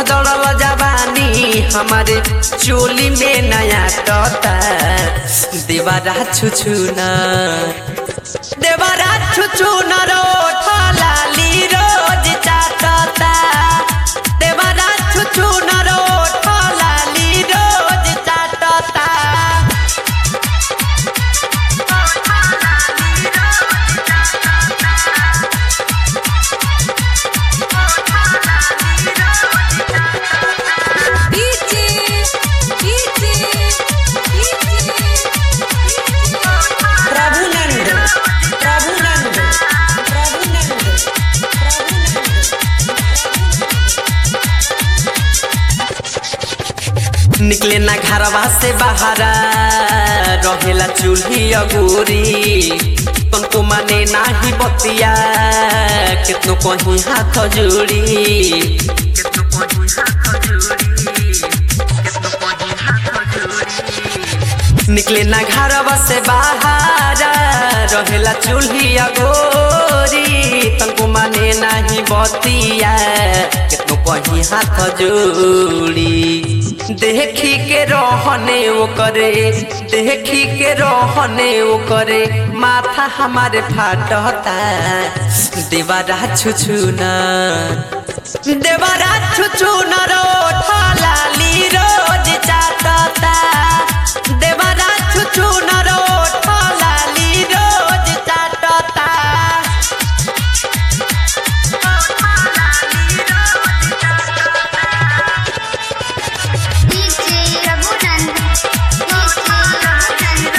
गदड़ल जवानी हमारे चोली में नया टता देवारा छुछुना देवारा छुछुना रोठ लाली रोज चाटता देवारा छुछुना रोठ लाली रोज चाटता डीजे डीजे प्रभुनंद प्रभुनंद प्रभुनंद निकले ना घरवा से बाहरा रहेला चूल्ही अगोरी तुमको माने नाही बतिया कितनो कहीं हाथ जोड़ी निकले ना घरवा से बाहर रहेला चूल्ही अगोरी तुमको माने नाही बतिया कितनो कहीं हाथ जोड़ी देखी के रहने वो करे देखी के रहने वो करे माथा हमारे फाटता देवारा छुछुना देवारा छुछुना रोठ लाली रोज चाटता देवारा छुछुना रोठ लाली रोज चाटता DJ Raghunand DJ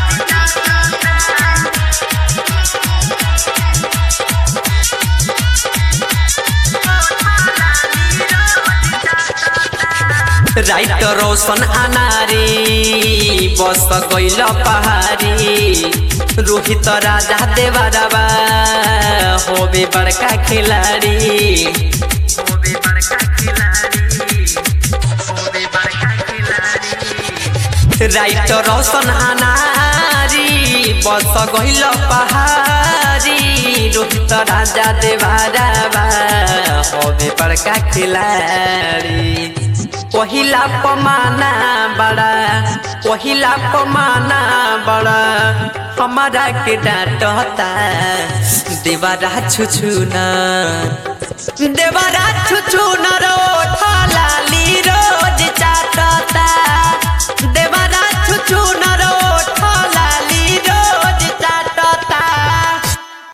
writer Roshan Anari बस गइल पहाड़ी रोहित राजा देवरबा होबे बड़का खिलाड़ी राइटर रोशन अनारी बस गइल पहाड़ी रोहित राजा देवरबा होबे बड़का खिलाड़ी पहिला पमाना बड़ा पहिला पमाना बड़ा हमारा के डांटता देवारा छुछुना देवारा छुछुना रो